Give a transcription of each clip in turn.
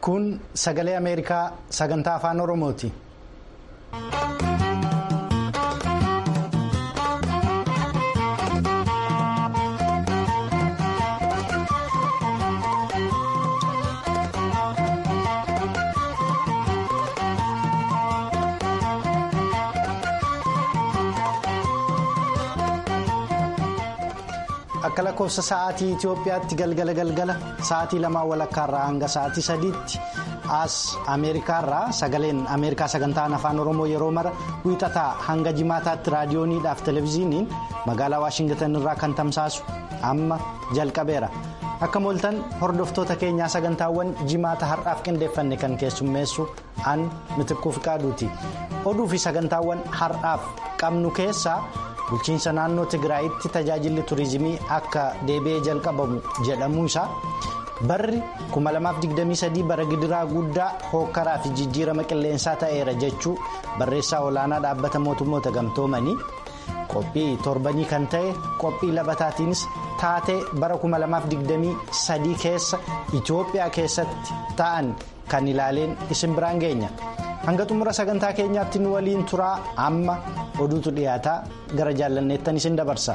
Kun sagalee Ameerikaa sagantaa afaan Oromooti. Akka lakkoofsa sa'aatii Itoophiyaatti galgala galgala sa'aatii lamaa walakkaarraa hanga sa'aatii sadiitti as Ameerikaarraa sagaleen Ameerikaa sagantaan afaan Oromoo yeroo mara wiixataa hanga jimaataatti raadiyooniidhaaf televezyiiniin magaalaa Waashingitan irraa kan tamsaasu amma jalqabeera. Akka mooltan hordoftoota keenyaa sagantaawwan jimaata har'aaf qindeeffanne kan keessummeessu an mitikkuu fiqaaduuti. Oduu fi sagantaawwan har'aaf qabnu keessaa. bulchiinsa naannoo tigraayitti tajaajilli turizimii akka deebi'ee jalqabamu jedhamuu isaa barri 2023 bara gidiraa guddaa hookkaraa fi jijjiirama qilleensaa ta'eera jechuu barreessaa olaanaa dhaabbata mootummoota gamtoomanii qophii torbanii kan ta'e qophii labataatiinis taatee bara 2023 keessa itoophiyaa keessatti ta'an kan ilaaleen isin biraan geenya. hanga xumura sagantaa keenyaatti nu waliin turaa amma oduutu dhiyaataa gara jaallanneettan isin dabarsa.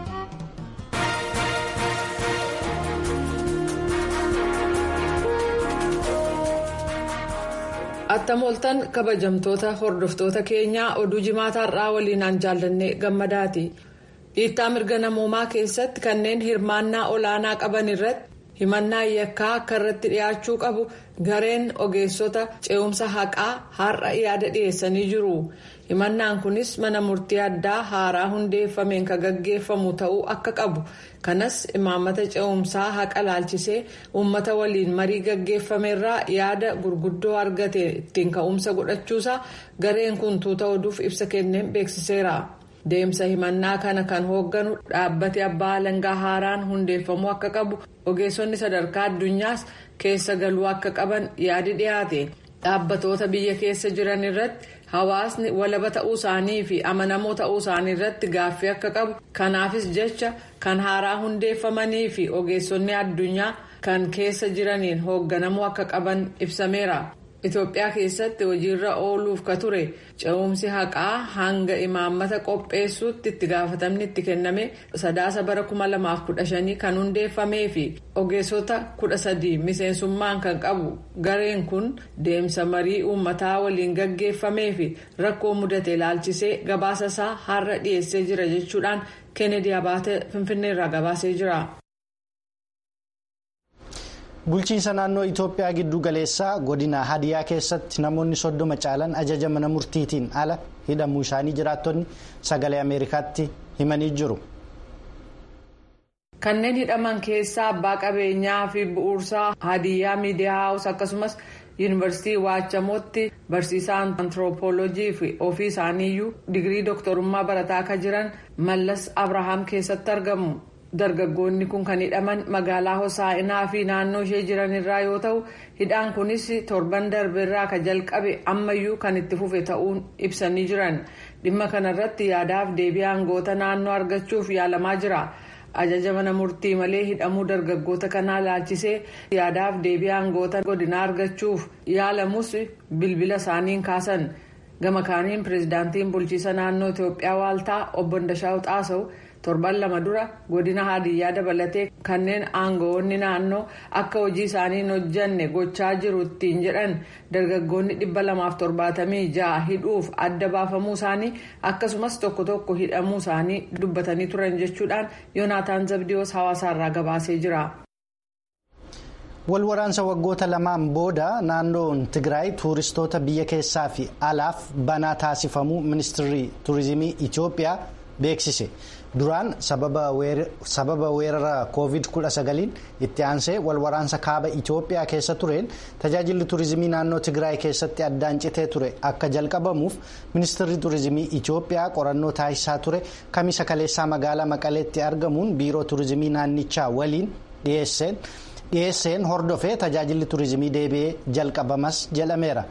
attam ooltan kabajamtoota hordoftoota keenyaa oduu jimaataarraa waliinaan jaallannee gammadaati dhiittaa mirga namoomaa keessatti kanneen hirmaannaa olaanaa qaban irratti. himannaa yakkaa akka irratti dhiyaachuu qabu gareen ogeessota ce'umsa haqaa har'a yaada dhiyeessanii jiru himannaan kunis mana murtii addaa haaraa hundeeffameen kan gaggeeffamu ta'uu akka qabu kanas imaammata ce'umsaa haqa laalchisee uummata waliin marii gaggeeffameerraa yaada gurguddoo argate ittiin ka'umsa godhachuusaa gareen kun tuuta oduuf ibsa kenneen beeksiseera. deemsa himannaa kana kan hoogganu dhaabbati abbaa alangaa haaraan hundeeffamuu akka qabu ogeessonni sadarkaa addunyaas keessa galuu akka qaban yaadi dhiyaate dhaabbatoota biyya keessa jiran irratti hawaasni walaba ta'uu isaanii fi amanamoo ta'uu isaanii irratti gaaffii akka qabu kanaafis jecha kan haaraa hundeeffamanii fi ogeessonni addunyaa kan keessa jiraniin hoogganamuu akka qaban ibsameera. Itoophiyaa keessatti hojiirra ooluuf ka ture ce'umsi haqaa hanga imaammata qopheessuutti itti gaafatamni itti kenname sadaasa bara 2015 kan hundeeffamee fi ogeessota 13 miseensummaan kan qabu gareen kun deemsa marii uummataa waliin gaggeeffamee fi rakkoo mudate ilaalchisee gabaasa isaa har'a dhiyeessee jira jechuudhaan kennedy abaate finfinneerraa gabaasee jira. bulchiinsa naannoo itoophiyaa giddu galeessaa godina hadiyaa keessatti namoonni soddoma caalan ajaja mana murtiitiin ala hidhamuu isaanii jiraattonni sagalee ameerikaatti himanii jiru. kanneen hidhaman keessaa abbaa qabeenyaa fi bu'uursaa hadiyaa miidiyaa haawus akkasumas yuunivarsiitii waachamootti barsiisaan antiroopoolojii fi ofii isaaniiyyuu digirii dooktorummaa barataa akka jiran mallas abrahaam keessatti argamu. dargaggoonni kun kan hidhaman magaalaa hosaa'inaa fi naannoo ishee jiran irraa yoo ta'u hidhaan kunis torban darbeerraa ka jalqabe ammayyuu kan itti fufe ta'uun ibsanii jiran dhimma kanarratti yaadaaf deebii aangoota naannoo argachuuf yaalamaa jira ajaja mana murtii malee hidhamuu dargaggoota kanaa laalchisee yaadaaf deebii aangoota godinaa argachuuf yaalamus bilbila isaaniin kaasan gama kaaniin pireezidaantiin bulchiisa naannoo itiyoophiyaa waaltaa obbo Ndashaa'u Xaasawu. torban lama dura godina hadiyyaa dabalatee kanneen aangawoonni naannoo akka hojii isaanii hin hojjanne gochaa jiru ittiin jedhan dargaggoonni dhibba lamaaf torbaatamii ja'a hidhuuf adda baafamuu isaanii akkasumas tokko tokko hidhamuu isaanii dubbatanii turan jechuudhaan yoonaataan zabdiyoos hawaasaarraa gabaasee jira. wal waraansa waggoota lamaan booda naannoon tigraay tuuristoota biyya keessaa fi alaaf banaa taasifamuu ministirri tuurizimii itiyoophiyaa beeksise. duraan sababa weerara covid 19 itti aansee wal waraansa kaaba itiyoophiyaa keessa tureen tajaajilli tuurizimii naannoo tigraay keessatti addaan citee ture akka jalqabamuuf ministirri tuurizimii itiyoophiyaa qorannoo taasisaa ture kamisa kaleessaa magaalaa maqaleetti argamuun biiroo tuurizimii naannichaa waliin dhiyeesseen hordofee tajaajilli tuurizimii deebi'ee jalqabamas jedhameera.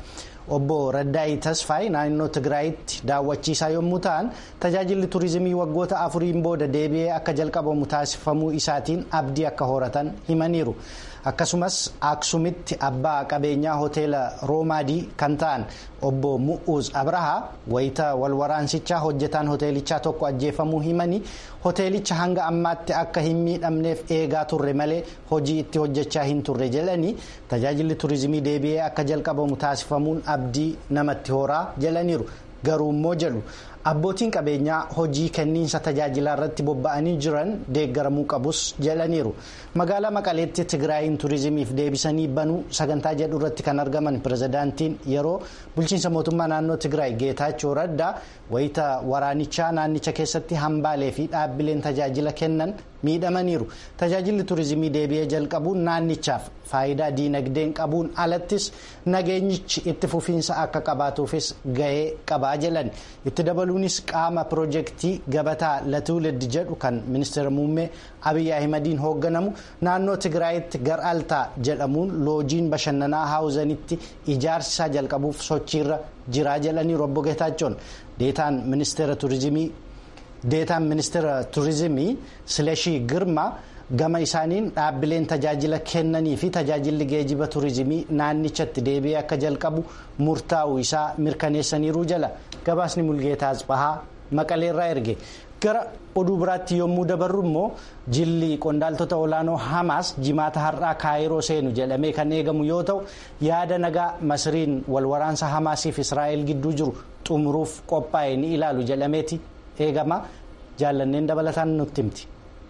obbo Raddaa'ii Tasfaay naannoo Tigraayitti daawwachiisaa yommuu ta'an tajaajilli turizimii waggoota afuriin booda deebi'ee akka jalqabamu taasifamuu isaatiin abdii akka horatan himaniiru. akkasumas aksumitti abbaa qabeenyaa hoteela roomaadii kan ta'an obbo mu'uuz abrahaa wayita walwaraansichaa hojjetaan hoteelichaa tokko ajjeefamuu himanii hoteelicha hanga ammaatti akka hin miidhamneef eegaa turre malee hojii itti hojjechaa hin turre jedhanii tajaajilli turizimii deebi'ee akka jalqabamu taasifamuun abdii namatti horaa jedhaniiru garuu immoo jedhu. abbootiin qabeenyaa hojii kenniinsa tajaajilaa irratti bobba'anii jiran deeggaramuu qabus jedhaniiru magaalaa maqaleetti tigraayin turizimiif deebisanii banuu sagantaa jedhu irratti kan argaman pirezidaantiin yeroo bulchiinsa mootummaa naannoo tigraay geetaachoo raddaa wayita waraanichaa naannicha keessatti hambaalee fi dhaabbileen tajaajila kennan miidhamaniiru tajaajilli turizimii deebi'ee jalqabuun naannichaaf faayidaa diinagdeen qabuun alattis nageenyichi itti fufiinsa akka qabaatuufis gahee qabaa jedhan itti dabaluunis qaama piroojeektii gabataa latuulid jedhu kan ministeera muummee abiyyi ahimadiin hoogganamu naannoo tigraayitti gar'altaa jedhamuun loojiin bashannanaa haawuzanitti ijaarsisaa jalqabuuf sochiirra jiraa jedhaniiru obbo Geetaachoon deetaan ministeera turizimii. deetaan ministeera turizimii sileshii girmaa gama isaaniin dhaabbileen tajaajila kennanii fi tajaajilli geejiba turizimii naannichatti deebi'ee akka jalqabu murtaa'u isaa mirkaneessaniiru jala gabaasni mulgeetaa asbahaa maqaleerraa erge gara oduu biraatti yommuu dabarru immoo jilli qondaaltota olaanoo hamaas jimaata har'aa kaayiroo seenu jedhamee kan eegamu yoo ta'u yaada nagaa masriin walwaraansa hamaasiif israa'el gidduu jiru xumuruuf qophaa'e ni ilaalu jedhameeti. eegama jaallanneen dabalataan nutti himti.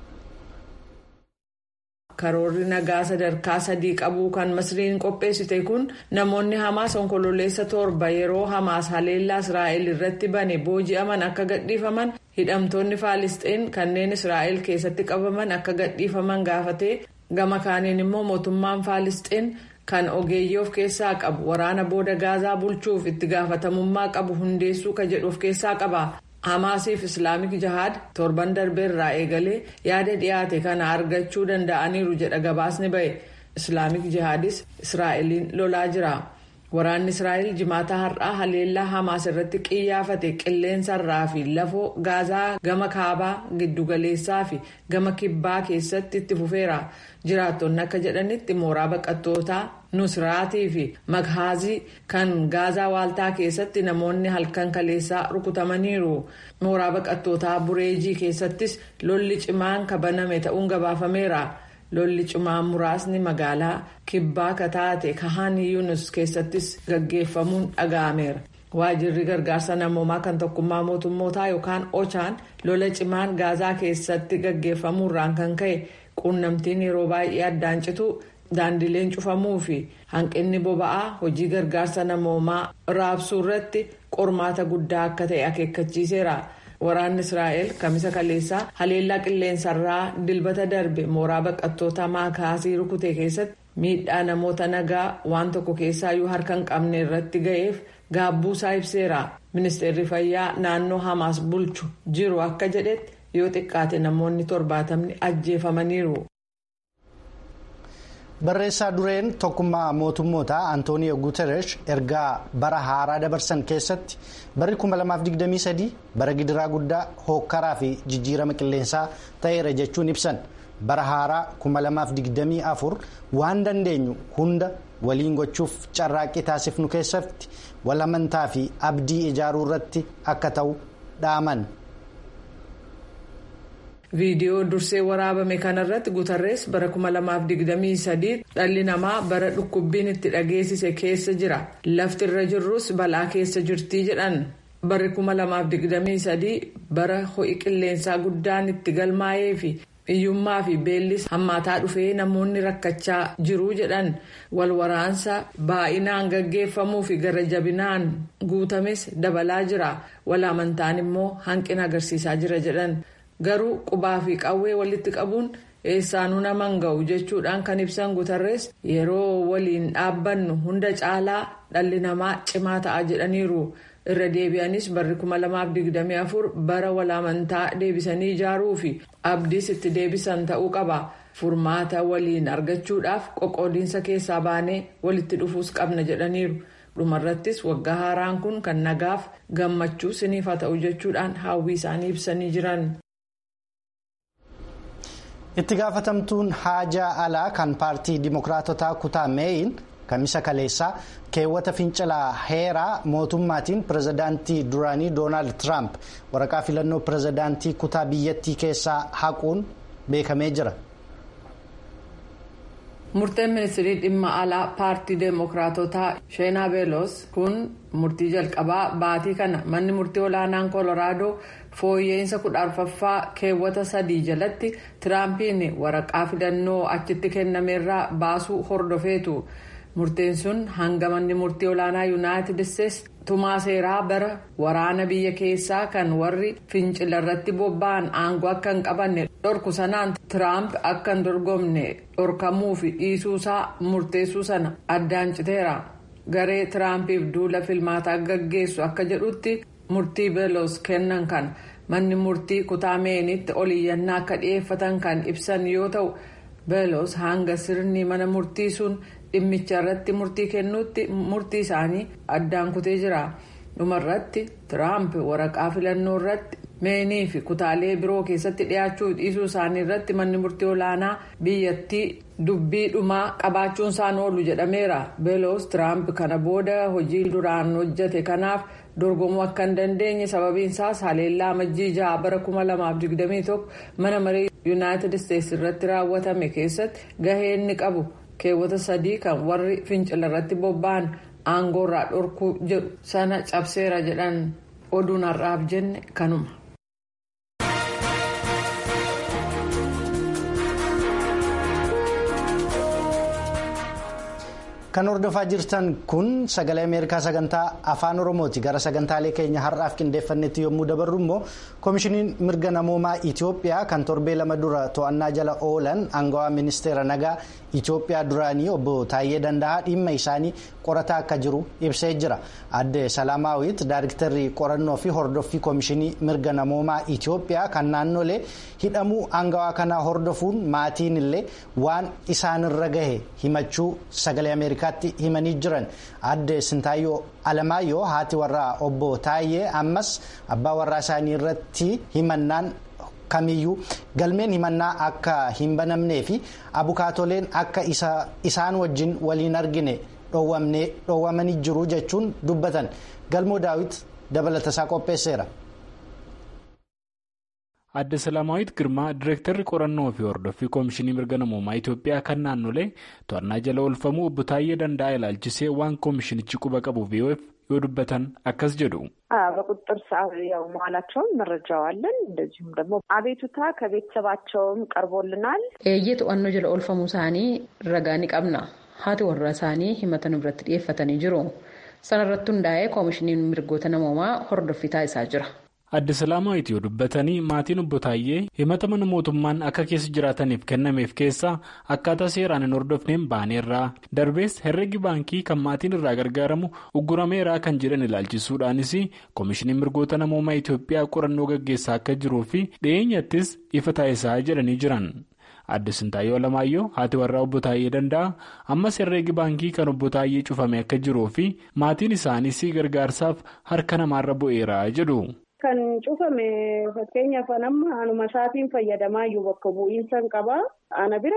karoorri nagaa sadarkaa sadii qabuu kan masriin qopheessite kun namoonni hamaas onkololeessa torba yeroo hamaas haleellaa israa'el irratti bane booji'aman akka gadhiifaman hidhamtoonni faalisxeen kanneen israa'el keessatti qabaman akka gadhiifaman gaafatee gama kaaniin immoo mootummaan faalisxeen kan ogeeyyii of keessaa qabu waraana booda gaazaa bulchuuf itti gaafatamummaa qabu hundeessuu ka jedhu of keessaa qaba. hamaasiif islaamik jahaad torban darbeerraa eegalee yaada dhiyaate kana argachuu danda'aniiru jedha gabaasni ba'e islaamik jahaadis israa'eliin lolaa jira waraanni israa'el jimaata har'aa haleellaa hamaas irratti qiyyaafate qilleensarraa fi lafoo gaazaa gama kaabaa giddugaleessaa fi gama kibbaa keessatti itti fufeera jiraattonni akka jedhanitti mooraa baqattootaa nusraatii fi maghaazii kan gaazaa waaltaa keessatti namoonni halkan kaleessaa rukutamaniiru mooraa baqattootaa bureejii keessattis lolli cimaan kabaname ta'uun gabaafameera lolli cimaan muraasni magaalaa kibbaa kataate kahan yunus keessattis gaggeeffamuun dhaga'ameera waajirri gargaarsa namoomaa kan tokkummaa mootummootaa yookaan ochaan lola cimaan gaazaa keessatti gaggeeffamuurraan kan ka'e quunnamtiin yeroo baay'ee addaan citu. daandileen cufamuu fi hanqinni boba'aa hojii gargaarsa namoomaa raabsuu irratti qormaata guddaa akka ta'e akeekkachiiseera waraanni israa'el kamisa kaleessaa haleellaa qilleensarraa dilbata darbe mooraa baqattoota maakaasii rukute keessatti miidhaa namoota nagaa waan tokko keessaayyuu harka hin qabne irratti ga'eef gaabbuusaa ibseera ministeerri fayyaa naannoo hamaas bulchu jiru akka jedhetti yoo xiqqaate namoonni torbaatamni ajjeefamaniiru. barreessaa dureen tokkummaa mootummoota antooniyo guuteresh ergaa bara haaraa dabarsan keessatti barri 2023 bara gidiraa guddaa hookkaraa fi jijjiirama qilleensaa ta'eera jechuun ibsan bara haaraa 2024 waan dandeenyu hunda waliin gochuuf carraaqqii taasifnu keessatti walamantaa fi abdii ijaaruu irratti akka ta'u dhaaman. viidiyoo dursee waraabame kanarratti guutarrees bara 2023 dhalli namaa bara dhukkubbiin itti dhageessise keessa jira lafti irra jirrus balaa keessa jirtii jedhan barri 2023 bara ho'i qilleensaa guddaan itti galmaa'ee fi hiyyummaa fi beellis hammaataa dhufee namoonni rakkachaa jiruu jedhan walwaraansa baay'inaan gaggeeffamuu fi gara jabinaan guutames dabalaa jira walaamantaan immoo hanqina agarsiisaa jira jedhan. garuu qubaa fi qawwee walitti qabuun eessaanuu nama hin ga'u jechuudhaan kan ibsan guutarrees yeroo waliin dhaabbannu hunda caalaa dhalli namaa cimaa ta'a jedhaniiru irra deebi'anis barri 2024 bara walaamantaa deebisanii ijaaruu fi abdiis itti deebisan ta'uu qaba furmaata waliin argachuudhaaf qoqqoodiinsa keessaa baanee walitti dhufuus qabna jedhaniiru dhumarrattis waggaa haaraan kun kan nagaaf gammachuu siniif haa ta'u jechuudhaan hawwii isaanii ibsanii jiran. itti gaafatamtuun haajaa alaa kan paartii dimokiraatotaa kutaa meeyin kamisa kaleessaa keewwata fincilaa heeraa mootummaatiin pirezidaantii duraanii doonaald tiraamp waraqaa filannoo pirezidaantii kutaa biyyattii keessaa haquun beekamee jira. murteen ministirii dhimma alaa paartii deemokiraatotaa sheenaa beelos kun murtii jalqabaa baatii kana manni murtii olaanaan kooloraadoo fooyya'insa kudha arfaffaa keewwata sadii jalatti tiraampiin waraqaa filannoo achitti kennameerraa baasuu hordofeetu murteen sun hanga manni murtii olaanaa yuunaayitid isteetsi tumaa seeraa bara waraana biyya keessaa kan warri fincila irratti bobba'an aangoo akka hin qabanne dhorku sanaan tiraamp akka hin dorgomne dhorkamuu fi dhiisuusaa murteessuu sana addaan citeera garee tiraampiif duula filmaataa gaggeessu akka jedhutti murtii beelos kennan kan manni murtii kutaa meenitti oliyyannaa akka dhiyeeffatan kan ibsan yoo ta'u beelos hanga sirni mana murtii sun dhimmicha irratti murtii kennuutti murtii isaanii addaan kutee jira dhumarratti tiraamp waraqaa filannoo irratti meenii fi kutaalee biroo keessatti dhiyaachuu dhiisuu isaanii irratti manni murtii olaanaa biyyattii dubbii dhumaa qabaachuun isaan oolu jedhameera beelos tiraamp kana booda hojii duraan hojjete kanaaf dorgomuu akka hin dandeenye sababiin isaas haleellaa majjii ja'a bara 2021 mana marii yuunaayitid isteetsi irratti raawwatame keessatti gahee inni qabu. keewwata sadii kan warri fincila irratti bobba'an aangoorraa dhorkuu jedhu sana cabseera jedhan oduun har'aaf jenne kanuma. kan hordofaa jirtan kun sagalee ameerikaa sagantaa afaan oromooti gara sagantaalee keenya har'aaf qindeeffannetti yommuu dabarru immoo koomishiniin mirga namoomaa itiyoophiyaa kan torbee lama dura to'annaa jala oolan aangawaa ministeera nagaa itiyoophiyaa duraanii obbo Taayyee Danda'aa dhimma isaanii qorataa akka jiru ibsee jira adde salaamaawit daayiriktarri qorannoo fi hordoffii koomishinii mirga namoomaa itiyoophiyaa kan naannolee hidhamuu aangawaa kanaa hordofuun maatiin illee waan isaanirra gahe himachuu sagalee ameerikaa. himanii jiran adde sintaayyoo alamaayyoo haati warraa obbo Taayyee ammas abbaa warraa isaanii irratti himannaan kamiyyuu galmeen himannaa akka hin banamnee fi abukaatoleen akka isaan wajjin waliin argine dhoowwamanii jiru jechuun dubbatan galmoo daawit dabalatasaa qopheesseera. adde salaamaawit girmaa direektarri qorannoo fi hordoffii koomishinii mirga namoomaa itiyoophiyaa kan naannolee to'annaa jala oolfamuu obbo Taayyee Danda'aa ilaalchisee waan koomishinichi quba qabu yoo dubbatan akkas jedhu. በቁጥጥር ሰዓት ያው መዋላቸውን መረጃው አለን። እንደዚሁም ደግሞ አቤቱታ ከቤተሰባቸውም ቀርቦልናል። eeyyee to'annoo jala oolfamuu isaanii ragaa ni qabna haati warra isaanii himata irratti dhiyeeffatanii jiru sanarratti hundaa'ee koomishiniin mirgoota namoomaa hordoffii taasisaa jira. adde salaamaawit yoo dubbatanii maatiin obbo Taayyee himata mana mootummaan akka keessa jiraataniif kennameef keessaa akkaataa seeraan hin hordofneen baaneerraa darbees herregi baankii kan maatiin irraa gargaaramu uggurameeraa kan jedhan ilaalchisuudhaanis koomishiniin mirgoota namoomaa Itiyoophiyaa qorannoo gaggeessaa akka jiruu fi dhiyeenyattis ifa taasisaa jedhanii jiran. adde sintaayyoo alamaayyoo haati warraa obbo Taayyee Danda'aa ammas herreegi baankii kan obbo Taayyee cufame akka jiruu fi maatiin isaaniis gargaarsaaf harka namaarra bu'eera jedhu. Kan cufame fakkeenyaaf amma anuma isaatiin fayyadamaa iyyuu bakka bu'iinsa hin qabaa. Ana bira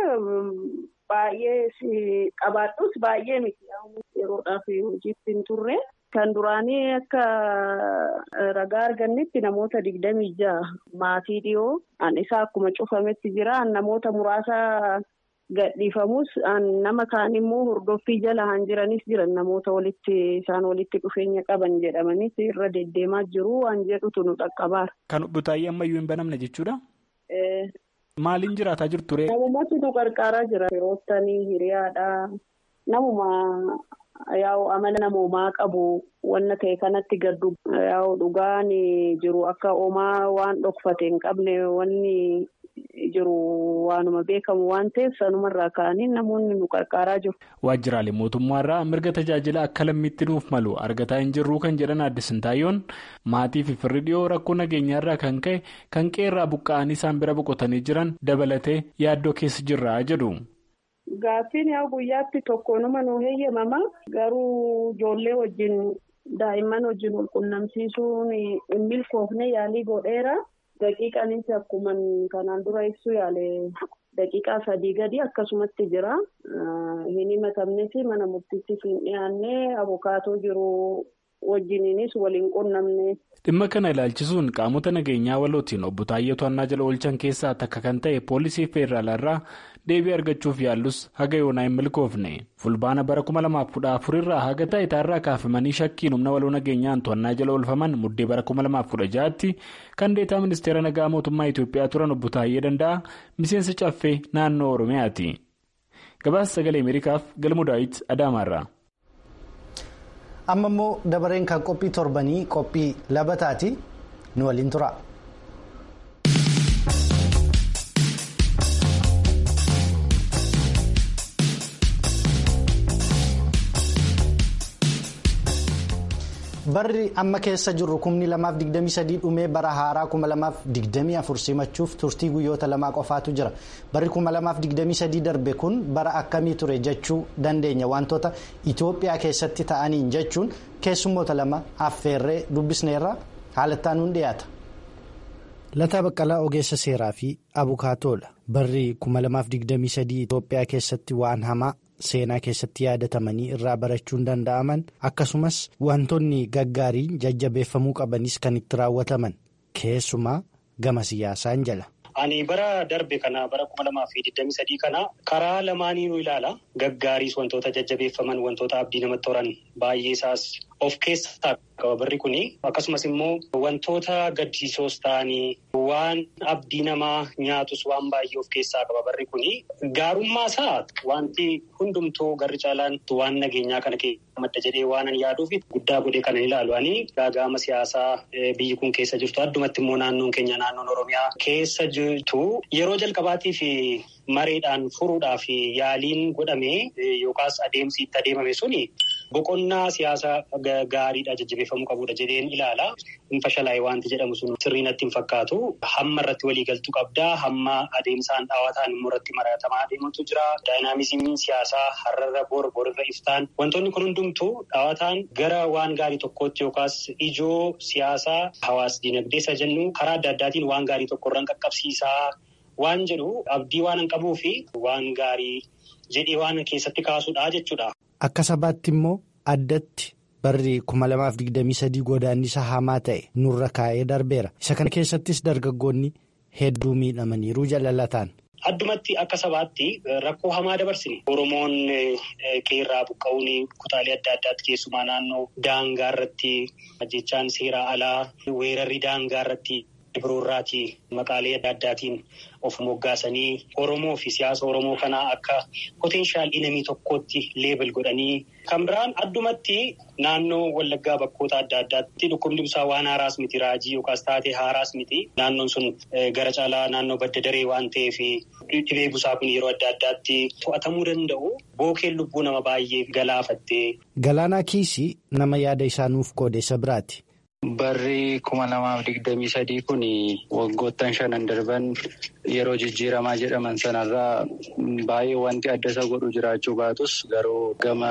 baay'ee qabaadhus baay'ee miti yeroodhaaf hojiitti hin turre. Kan duraanii akka ragaa argannetti namoota digdamii ja'a maatii dhiyoo an isaa akkuma cufametti jira namoota muraasa gadhiifamus nama kaan immoo hordoffii jala han jiranis jiran namoota walitti isaan walitti dhufeenya qaban jedhamanis irra deddeemaa jiru waan jedhutu nu dhaqqabaara. Kan obbo Taayyee ammayyuu hin banamne jechuudha. Maaliin jiraataa jirtu ree? Namummaatu nu qarqaaraa jira. Firoottanii hiriyaadhaa namuma yaa'u amala namoomaa qabu wanna ta'e kanatti gaddu yaa'u dhugaan jiru akka homaa waan dhokfate hin qabne wanni. jiru waanuma beekamu waan ta'eef sanumarraa ka'anii namoonni nu qarqaaraa jiru. Waajjiraalee mootummaarraa mirga tajaajila akka lammiitti nuuf malu argataa hin jirru kan jedhan adde Sintaayyoon maatii fi firri dhiyoo rakkoo nageenyaarraa kan ka'e kan qeerraa buqqa'anii isaan bira boqotanii jiran dabalatee yaaddoo keessa jirra jedhu. Gaaffiin yaa guyyaatti tokkoonuma nuu heeyyamama garuu ijoollee wajjin daa'imman wajjin wal qunnamsiisuun hin milkoofne yaalii godheera. Daqiiqaanis akkuma kanaan dura ibsu yaale daqiiqaa sadii gadi akkasumatti jira. Hin himatamnes mana murtiittis hin dhiyaanne abukaatoo jiru wajjiniinis waliin qunnamne. Dhimma kana ilaalchisuun qaamota nageenyaa walootiin obbo Taayyee To'annaa jala oolchan keessaa takka kan ta'e poolisii feeraalaa deebii argachuuf yaallus haga yoonaa hin milkoofne. Fulbaana bara kuma lamaaf kudha afur irraa haga taa'itaarraa kaafamanii shakkiin humna waloo nageenyaan to'annaa jala oolfaman muddee bara kuma lamaaf kudha ja'aatti kan deetaa ministeera nagaa mootummaa Itoophiyaa turan obbo Taayyee Danda'a miseensa caffee naannoo Oromiyaati. Gabaasa sagalee Ameerikaaf galmu daawit Adaamaarraa. amma immoo dabareen kan qophii torbanii qophii labataati nu waliin tura. barri amma keessa jirru kumni lamaaf digdamii sadii dhumee bara haaraa kuma lamaaf digdamii afur simachuuf turtii guyyoota lamaa qofaatu jira barri kuma lamaaf digdamii sadii darbe kun bara akkamii ture jechuu dandeenya wantoota itoophiyaa keessatti ta'aniin jechuun keessummoota lama affeerree dubbisneerra haalattaan nun dhiyaata. Lataa Baqqalaa Ogeessa Seeraa fi Abukaatoodha. Barri kuma lamaaf digdamii sadii Itoophiyaa keessatti waan hamaa. seenaa keessatti yaadatamanii irraa barachuun danda'aman akkasumas wantoonni gaggaariin jajjabeeffamuu qabanis kan itti raawwataman keessumaa gama siyaasaan jala. Ani bara darbe kana bara kuma lamaa fi digdamii sadii kana karaa lamaaniinuu ilaala. Gaggaariis wantoota jajjabeeffaman wantoota abdii namatti horan baay'ee isaas of keessaa qaba barri kuni. Akkasumas immoo wantoota gaddisiisoos ta'anii waan abdii namaa nyaatus waan baay'ee of keessaa qaba barri kuni. Gaarummaa isaa wanti hundumtuu garri caalaan waan nageenyaa kana keessa madda jedhee waan yaaduuf guddaa godhee kan ilaalu. Ani gaaga'ama siyaasaa biyyi kun keessa jirtu addumatti immoo naannoon keenya naannoon Oromiyaa keessa jirtu yeroo jalqabaatiif mareedhaan furuudhaaf yaaliin godhame yookaas adeemsi itti adeemame suni boqonnaa siyaasaa gaariidha jajjabeeffamuu qabudha jedheen ilaala. Hin fashalaa'e wanti jedhamu sun sirrii natti hin fakkaatu. Hamma irratti waliigaltuu qabdaa. Hamma adeemsaan dhaawataan immoo irratti maratamaa adeemutu jira. Daayinaamizimiin siyaasaa har'arra bor borirra iftaan wantoonni kun hundumtuu dhaawataan gara waan gaarii tokkootti yookaas ijoo siyaasaa hawaas dinagdee isa jennu karaa adda addaatiin waan gaarii tokkorra qaqqabsiisaa waan jedhu abdii waan hin qabuu fi waan gaarii jedhee waan keessatti kaasudha jechuudha. Akka sabaatti immoo addatti barri kuma lamaaf digdamii sadii godaannisa hamaa ta'e nurra kaa'ee darbeera. Isa kana keessattis dargaggoonni hedduu miidhamaniiru jaalalataan. Addumatti akka sabaatti rakkoo hamaa dabarsine. Oromoon qeerraa buqqa'uun kutaalee adda addaatti keessumaa naannoo daangaa irratti jechaan seeraa alaa weerarri daangaa irratti biroorraati maqaalee adda addaatiin of moggaasanii Oromoo fi siyaasa Oromoo kanaa akka potenshaal inamii tokkootti leebel godhanii kan biraan addumatti naannoo Wallaggaa bakkoota adda addaatti dhukkubni ibsaa waan haaraas miti raajii yookaas taatee haaraas miti naannoon sun gara caalaa naannoo badda daree waan ta'eef dhibee busaa kun yeroo adda addaatti to'atamuu danda'u bookeen lubbuu nama baay'ee galaafattee. Galaanaa Kiisii nama yaada isaa nuuf qoodeessa biraati. Barri kuma lamaaf digdamii sadii kun waggoottan shanan darban yeroo jijjiiramaa jedhaman sanarraa baay'ee wanti adda isa godhu jiraachuu baatus garuu gama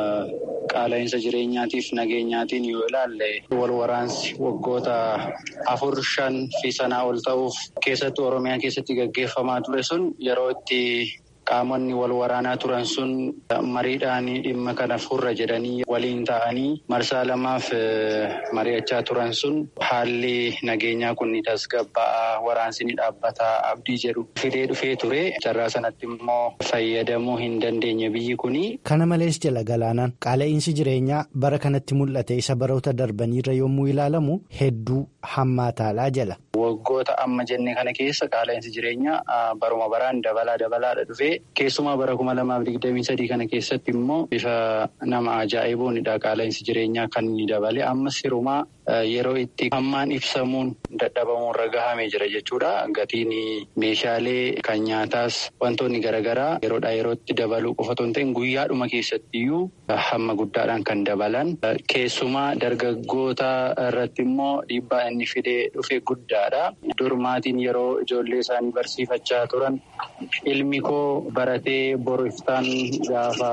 qaala'insa jireenyaatiif nageenyaatiin yoo ilaalle wal waraansi waggoota afur shan fi sanaa ol ta'uuf keessattuu Oromiyaa keessatti gaggeeffamaa ture sun yeroo itti. Qaamonni wal waraanaa turan sun mariidhaan dhimma kana furra jedhanii waliin ta'anii marsaa lamaaf mari'achaa turan sun haalli nageenyaa kun ni tasgabba'aa waraansi ni dhaabbataa abdii jedhu fidee dhufee ture carraa sanatti immoo fayyadamuu hin dandeenye biyyi kuni. Kana malees jala galaanaan qaala'insi jireenyaa bara kanatti mul'ate isa baroota darbaniirra yommuu ilaalamu hedduu hammaataadhaa jala. Waggoota amma jenne kana keessa qaala'insi jireenyaa baruma baraan dabalaa dabalaadha dhufee keessumaa bara kuma lamaaf digdamii sadii kana keessatti immoo bifa nama ajaa'ibuunidha qaala'insi jireenyaa kan inni dabale ammas hirumaa yeroo itti hammaan ibsamuun dadhabamuurra gahamee jira jechuudha. Gatiin meeshaalee kan nyaataas wantoonni garaagaraa yeroodhaa yerootti dabaluu qofa otoo hin ta'in guyyaadhuma keessattiyyuu hamma guddaadhaan kan dabalan keessumaa dargaggoota irratti immoo dhiibbaa inni fidee dhufe guddaadha. Dur maatiin yeroo ijoollee isaanii barsiifachaa turan ilmi koo baratee boru iftaan gaafa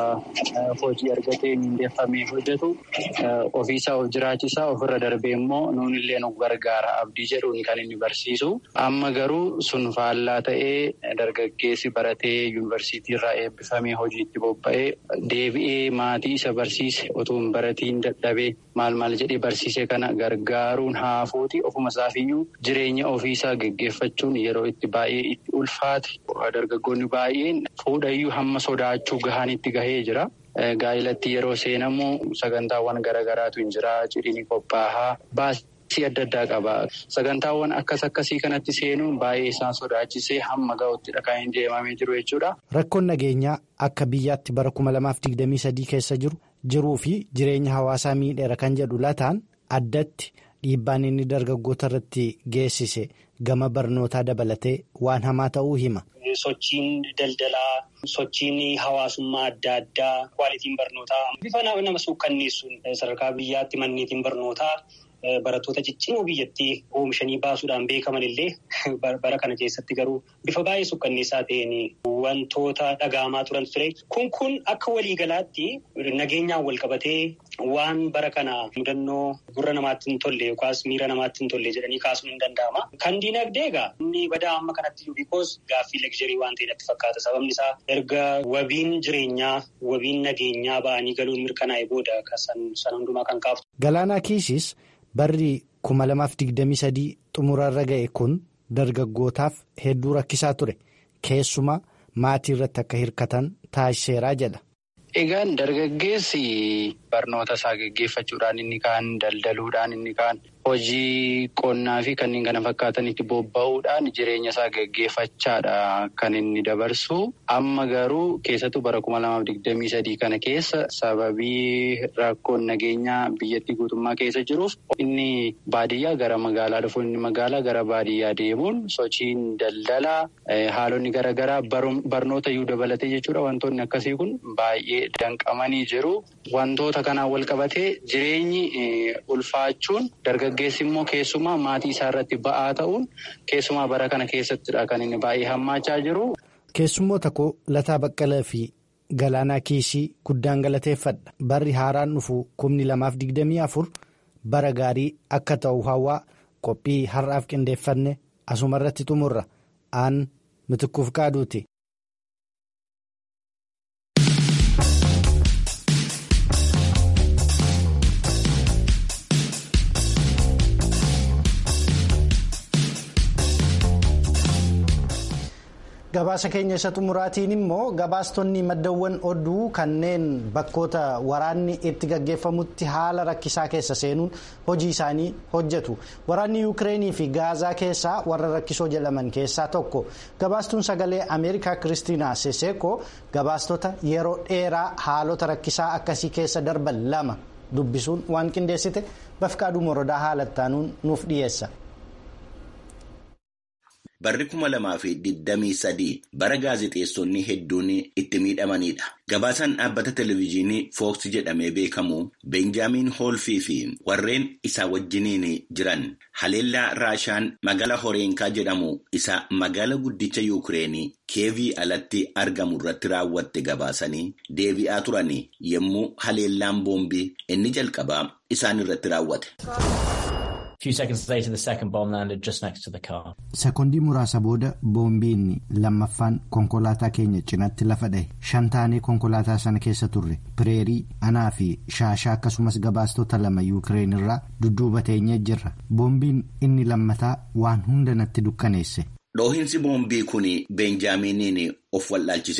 hojii argatee mindeeffamee hojjetu ofiisaa of jiraachisaa ofirra darbee immoo nuun illee nu gargaara abdii jedhuun kan inni barsiisu. Amma garuu sun faallaa ta'ee dargaggeessi baratee yuunivarsiitii irraa eebbifamee hojiitti bobba'ee deebi'ee maatii isa barsiise otoo hin baratiin dadhabee maal maal jedhee barsiise kana gargaaruun haafuuti ofuma isaafiyyuu jireenya ofiisaa geggeeffachuun yeroo itti baay'ee itti ulfaate dargaggoonni baay'een fuudhayyuu hamma sodaachuu gahanitti gahee jira. Gaa'ilatti yeroo seenamu sagantaawwan garaagaraatu hin jira cidhiin qophaa'aa baasii adda addaa qaba. Sagantaawwan akkas akkasii kanatti seenuun baay'ee isaan sodaachisee hamma ga'uuttidha kan hin deemamee jiru jechuudha. Rakkoon nageenyaa akka biyyaatti bara 2023 keessa jiru jiruu fi jireenya hawaasaa miidheera kan jedhu lataan addatti dhiibbaan inni dargaggoota irratti geessise gama barnootaa dabalatee waan hamaa ta'uu hima. Sochiin daldalaa, sochiin hawaasummaa adda addaa, kwaalitiin barnootaa bifa nama suukkanneessuun sadarkaa biyyaatti manneetiin barnootaa barattoota ciccimoo biyyattii oomishanii baasuudhaan beekaman illee bara kana keessatti garuu bifa baay'ee suukkanneessaa ta'een wantoota dhaga'amaa turan ture. Kun kun akka waliigalaatti nageenyaan wal qabatee waan bara kana mudannoo gurra namaatti hin tolle yookaas miira namaatti hin tolle jedhanii kaasuun hin danda'ama. Kan diinagdee egaa inni badaa amma kanatti jiru bikoos gaaffii legzerii waan ta'e natti fakkaata. Sababni isaa erga wabiin jireenyaa wabiin nageenyaa ba'anii galuun mirkanaa'e booda san hundumaa kan kaaftu. Galaanaa Kiisis barri 2023 xumurarra ga'e kun dargaggootaaf hedduu rakkisaa ture. Keessumaa maatii irratti akka hirkatan taasiseeraa jedha. Egaan dargaggeessi barnoota isaa geggeeffachuudhaan inni kaan daldaluudhaan inni kaan hojii qonnaa fi kanneen kana fakkaatanitti bobba'uudhaan jireenya isaa geggeeffachaadha kan inni dabarsu. Amma garuu keessattuu bara kuma lamaaf digdamii sadii kana keessa sababii rakkoon nageenyaa biyyattii guutummaa keessa jiruuf inni baadiyyaa gara magaalaa dhufuun inni magaalaa gara baadiyyaa deemuun sochiin daldalaa haalonni garaagaraa barnoota iyyuu dabalatee jechuudha wantoonni akkasii kun baay'ee danqamanii jiru. Wantoota kanaan wal qabatee jireenyi ulfaachuun dargaggeessi immoo keessumaa maatii isaa irratti ba'aa ta'uun keessumaa bara kana keessattidha kan inni baay'ee hammaachaa jiru. Keessummoota koo Lataa Baqqalaa fi Galaanaa Kiisii guddaan galateeffadha. Barri haaraan dhufu kumni lamaaf digdamii afur bara gaarii akka ta'u hawaa qophii har'aaf qindeeffanne asumarratti xumurra aan mitikkuuf qaaduuti. gabaasa keenya isa xumuraatiin immoo gabaastonni maddawwan oduu kanneen bakkoota waraanni itti gaggeeffamutti haala rakkisaa keessa seenuun hojii isaanii hojjetu waraanni yuukireenii fi gaazaa keessaa warra rakkisoo jedhaman keessaa tokko gabaastuun sagalee ameerikaa kiristiinaa seseeko gabaastota yeroo dheeraa haalota rakkisaa akkasii keessa darban lama dubbisuun waan qindeessite bafqaaduu morodaa haalattaanuun nuuf dhiyeessa. Barri kuma lamaa fi digdamii sadii bara gaazexeessonni hedduun itti miidhamanidha. Gabaasaan dhaabbata televezyiinii Fooks jedhamee beekamu Beenjaamiin Hoolfii fi warreen isaa wajjiniin jiran haleellaa Raashaan magaala Horeenkaa jedhamu isa magaala guddicha Yuukireenii keevii alatti argamu irratti raawwatte gabaasanii deebi'aa turan yommuu haleellaan boombii inni jalqabaa isaan irratti raawwate. Sekondii muraasa booda boombiin lammaffaan konkolaataa keenya cinaatti lafa dhahe shan taanee konkolaataa sana keessa turre pireerii anaa fi shaashaa akkasumas gabaastota lama yuukireen irraa dudduuba teenyee jirra boombiin inni lammataa waan hunda natti dukkaneesse. Dhoohinsi boombii kun beenjaaminiin of wallaalchisee ture.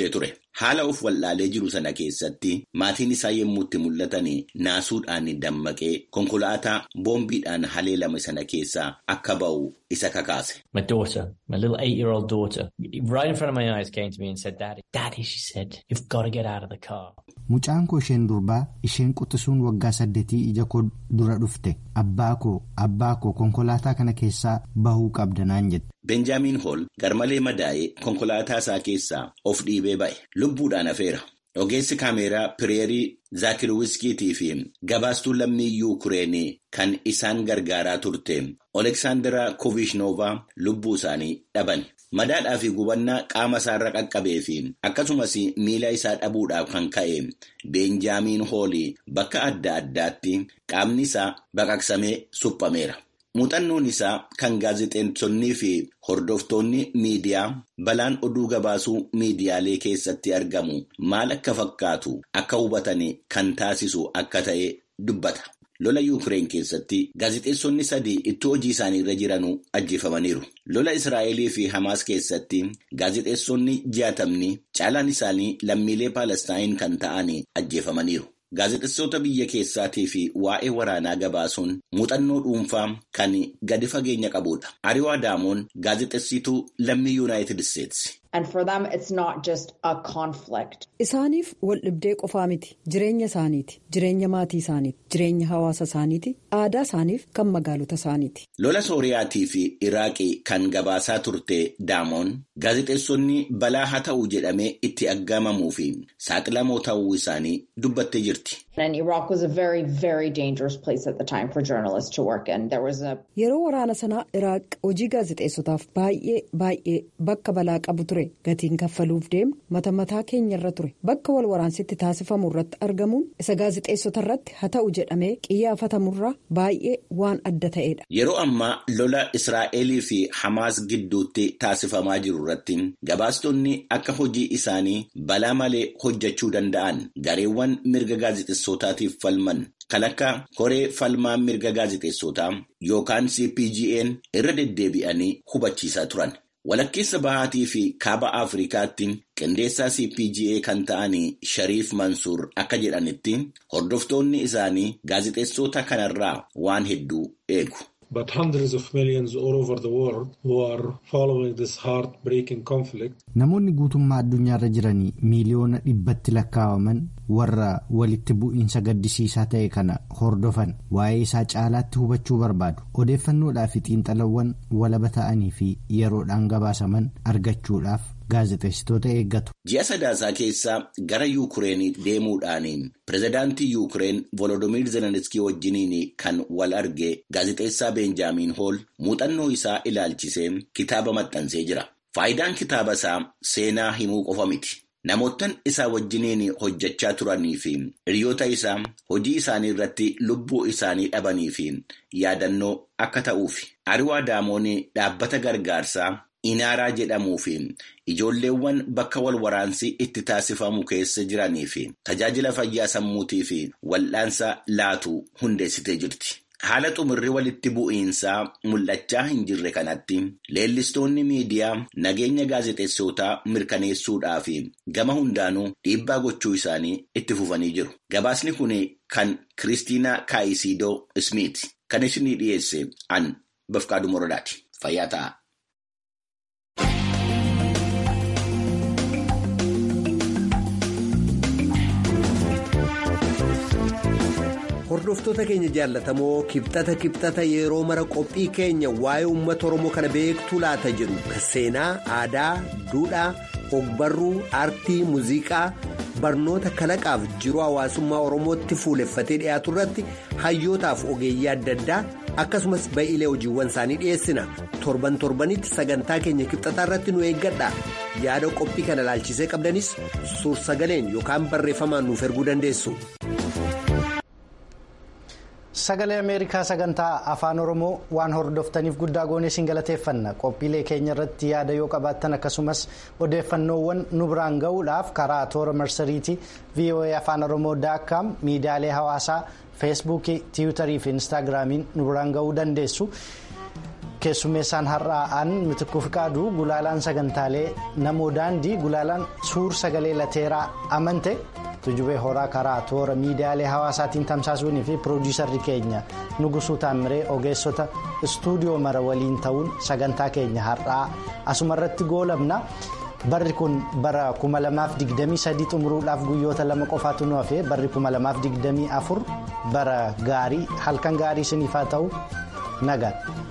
haala of wallaalee jiru sana keessatti maatiin isaa yommuu itti mul'atan naasuudhaan dammaqee konkolaataa boombiidhaan haleelame sana keessaa akka ba'u isa kakaase. My daughter, my little eight-year-old daughter, right in front of my eyes came to me and said, Daddy, Daddy, she said, you've got to get out of the car. Mucaan koo isheen durbaa isheen quxisuun waggaa saddeetii ija koo dura dhufte abbaa koo abbaa koo konkolaataa kana keessaa bahuu qabda naan jette. Benjaamiin Hool garmalee madaa'ee konkolaataa isaa keessaa of dhiibee ba'e lubbuudhaan hafeera. Ogeessi kaameeraa Pireerii Zaakirwiskiitii fi gabaastuu lammii Yuukireenii kan isaan gargaaraa turte Oleksaandaraa Kovishnova lubbuu isaanii dhaban. Madaadhaa fi gubannaa qaama isaarra qaqqabee fi akkasumas miila isaa dhabuudhaaf kan ka'e Beenjaamiin Hoolii bakka adda addaatti qaamni isaa baqaqsamee suphameera. Muuxannoon isaa kan gaazexeessonnii fi hordoftoonni miidiyaa balaan oduu gabaasuu miidiyaalee keessatti argamu maal akka fakkaatu akka hubatan kan taasisu akka ta'e dubbata. Lola Yuukireen keessatti gaazexeessonni sadii itti hojii isaanii irra jiranuu ajjeefamaniiru. Lola Israa'elii fi Hamaas keessatti gaazexeessonni jaatamni caalaan isaanii lammiilee Paalestaayin kan ta'an ajjeefamaniiru. Gaazexeessota biyya keessaatii fi waa'ee waraanaa gabaasuun muuxannoo dhuunfaa kan gadi fageenya qabudha. Ariwaa Daamoon gaazexeessituu lammii Yuunaayitid Isteetsi. And for them it's not just a conflict. Isaaniif wal dhibdee qofaa miti jireenya isaaniiti jireenya maatii isaaniiti jireenya hawaasa isaaniiti aadaa isaaniif kan magaalota isaaniiti. Lola Sooriyaatii fi Iraaqii kan gabaasaa turte Daamoon gaazexeessonni balaa haa ta'u jedhamee itti aggaamamuu fi saaxilamoo ta'uu isaanii dubbattee jirti. And Iraq was a very, very dangerous place at the time for journalists to work in. There was a... Yeroo waraana sanaa Iraaq hojii gaazexeessotaaf baay'ee baay'ee bakka balaa qabu ture gatiin kaffaluuf deemu mata mataa keenya irra ture bakka wal waraansitti taasifamu irratti argamuun isa gaazexeessota irratti haa ta'u jedhamee qiyyaafatamurraa baay'ee waan adda ta'edha. Yeroo ammaa lola Israa'elii fi Hamaas gidduutti taasifamaa jiru irratti gabaastonni akka hojii isaanii balaa malee hojjechuu danda'an gareewwan mirga gaazexeessotaatiif falman kan akka koree falmaa mirga gaazexeessotaa yookaan CPGN irra deddeebi'anii hubachiisaa turan. Walakkeessa bahaatii fi kaaba Afrikaatti qindeessaa CPGA kan ta'an Shariif Mansuur akka jedhanitti hordoftoonni isaanii gaazexeessota kanarraa waan hedduu eegu. But hundreds of millions all over the world who are following this heartbreaking conflict. Namoonni guutummaa addunyaarra jiranii miiliyoona dhibbatti lakkaawaman warra walitti bu'iinsa gaddisiisaa ta'e kana hordofan waa'ee isaa caalaatti hubachuu barbaadu odeeffannoodhaa fi xiinxalawwan walaba ta'anii fi yeroodhaan gabaasaman argachuudhaaf gaazexeessitoota eeggatu. Ji'a sadaasaa keessaa gara Yuukireen deemuudhaan pirezidaantii Yuukireen Volodimiir Zelenskii wajjiniin kan wal arge gaazexeessaa Beenjaamiin Hool muuxannoo isaa ilaalchisee kitaaba maxxansee jira. Faayidaan kitaaba isaa seenaa himuu qofa miti. Namoottan isaa wajjiniin hojjechaa turanii fi hiriyoota isaa hojii isaanii irratti lubbuu isaanii dhabanii fi yaadannoo akka ta'uufi. Ariwaa Daamoon dhaabbata gargaarsaa Inaaraa jedhamuu fi ijoolleewwan bakka wal waraansi itti taasifamu keessa jiranii fi tajaajila fayyaa sammuutii fi wal'aansa laatu hundeessitee jirti. Haala xumurri walitti bu'iinsaa mul'achaa hin jirre kanatti leellistoonni miidiyaa nageenya gaazexeessootaa mirkaneessuudhaa fi gama hundaanuu dhiibbaa gochuu isaanii itti fufanii jiru. Gabaasni kun kan Kiristiinaa Kaayisidoo Smith kan isinii dhiyeesse an Bafqaaduu Morodaati. Fayyaa ta'a. Hordoftoota keenya jaallatamoo kibxata kibxata yeroo mara qophii keenya waa'ee uummata Oromoo kana beektuu laata jedhu seenaa, aadaa, duudhaa, ogbarruu, aartii, muuziqaa, barnoota kalaqaaf jiruu hawaasummaa Oromootti fuuleffatee dhiyaatu irratti hayyootaaf ogeeyyii adda addaa akkasumas ba'iilee hojiiwwan isaanii dhiyeessina. Torban torbanitti sagantaa keenya kibxataa irratti nu eeggadha. Yaada qophii kana ilaalchisee qabdanis suur-sagaleen yookaan barreeffamaan nuuf erguu dandeessu. Sagalee Ameerikaa sagantaa afaan Oromoo waan hordoftaniif guddaa goonee isin galateeffanna qophiilee keenya irratti yaada yoo qabaattan akkasumas odeeffannoowwan nu biraan ga'uudhaaf karaa toora marsariitii VOA afaan Oromoo daakkaam miidiyaalee hawaasaa feesbuukii tiwutarii fi instaagiraamiin nu biraan ga'uu dandeessu. keessummeessaan har'aa'an mitikuu fiqaaduu gulaalaan sagantaalee namoo daandii gulaalaan suur sagalee lateeraa amante tujubee horaa karaa toora miidiyaalee hawaasaatiin tamsaasuunii fi piroodiisarri keenya nugusuu taamiree ogeessota istuudiyoo mara waliin ta'uun sagantaa keenya har'aa asumarratti goolabna. barri kun bara 2023 xumuruudhaaf guyyoota lama qofaatu nu hafe barri 2024 bara gaarii halkan gaarii isiniif haa ta'u nagaan.